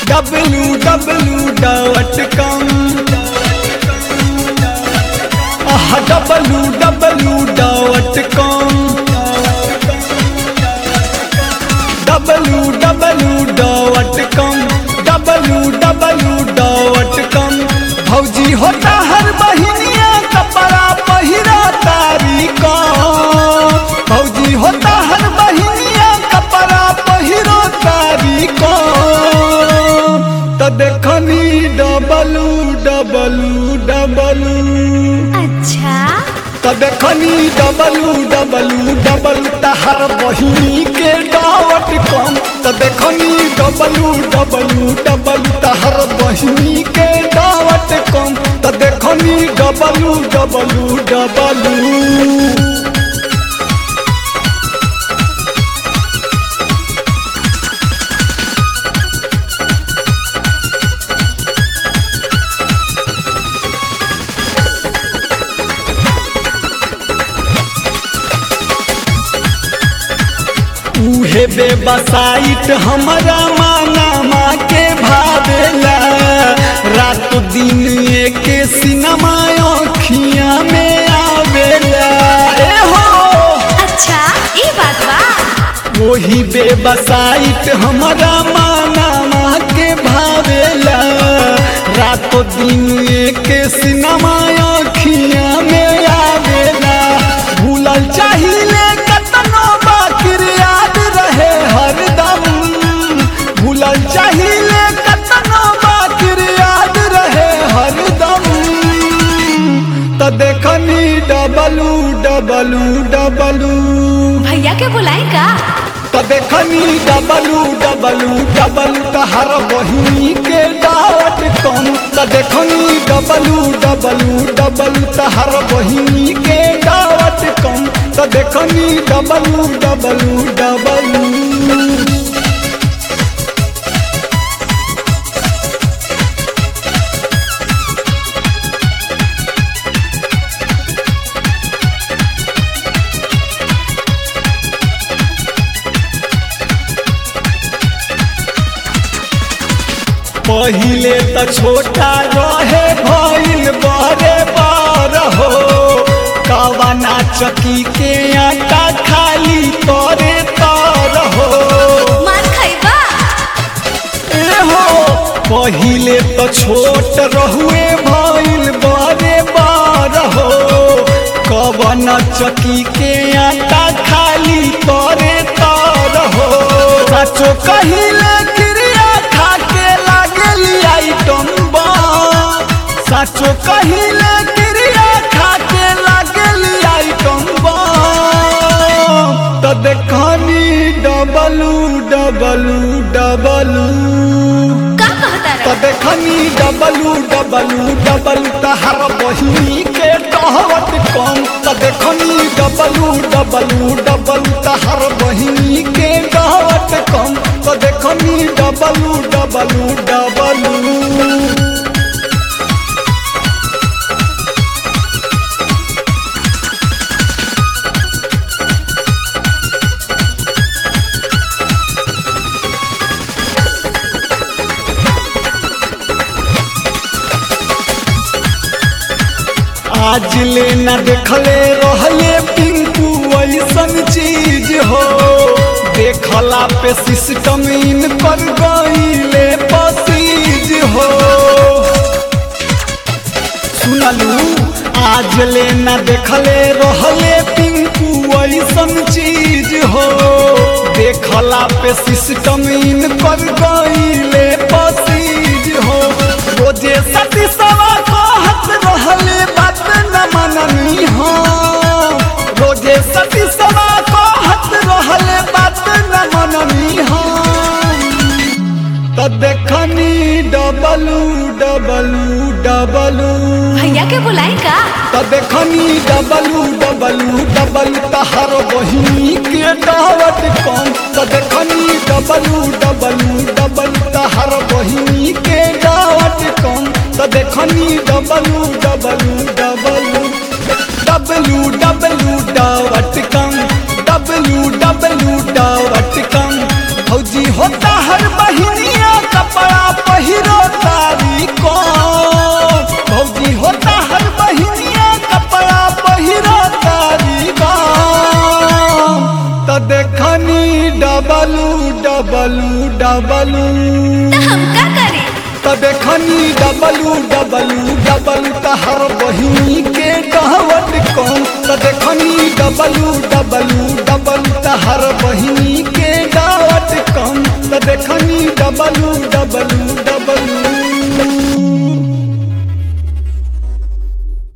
Dablu W dot com W W dot com W W dot com W W dot com भौजी होता हर महीनिया कपड़ा पहिरा तारी को भौजी होता हर महीनिया कपड़ा पहिरो तारी को तो देखनी डबलू डबलू डबलू अच्छा तो देखनी डबलू डबलू डबल तहर बहिनी के डावट कम तो देखनी डबलू डबलू डबल तहर बहिनी के डावट कम तो देखनी डबलू डबलू डबलू उहे बेबसाइट हमारा माना माँ के भावेला रात दिन एक सिनेमा अखिया में आवेला ए हो अच्छा ये बात बा वही बेबसाइट हमारा माना माँ के भावेला रात दिन एक सिनेमा अखिया में आवेला भूलल चाहिए कतनो बाकिर याद रहे हरदम भूलल चाहिए कतनो बाकिर याद रहे हरदम तो देखनी डबलू डबलू डबलू भैया के बुलाई का तो देखनी डबलू डबलू डबल तहर बहिनी के डाट कम तो देखनी डबलू डबलू डबल तहर बहिनी के डाट कम तो देखनी डबलू डबलू डबलू पहिले त छोटा रहे भइल बड़े बार हो कवना चकी के आटा खाली तोरे तर हो मार खैबा ए हो पहिले त छोट रहुए भइल बड़े बार हो कवना चकी के आटा खाली तोरे तर हो सचो कहिले क्रिया खा के लागली आइटम बा सचो कहिले क्रिया खा के लागली आइटम बा त देखनी डबलू डबलू डबलू का कहता त रहा देखनी डबलू डबलू डबल तहर बहिनी के कहवत कम त देखनी डबलू डबलू डबल तहर बहिनी के कहवत कम त देखनी डबलू डबलू डबलू आज ले न देखले रहले पिंकू ऐसन चीज हो देखला पे सिस्टम इन पर गईले पसीज हो सुनलू आज ले न देखले रहले पिंकू ऐसन चीज हो देखला पे सिस्टम इन पर गईले पसीज हो रोजे सती सवा कहत रहले बात न मननी हो रोजे सती सवा कहत रहले बात न मननी हो त देखनी डबलू डबलू डबलू भैया के बुलाई का त देखनी डबलू डबलू डबल तहर बहिनी के दावत कम त देखनी डबलू डबलू डबल तहर बहिनी के दावत कम त देखनी W W W W W dot com W W dot com फौजी होता हर बहिनिया कपड़ा त देखनी डबलू डबलू डबलू तहर बहिनी के कहवत कम त देखनी डबलू डबलू डबलू तहर बहिनी के दावत कम त देखनी डबलू डबलू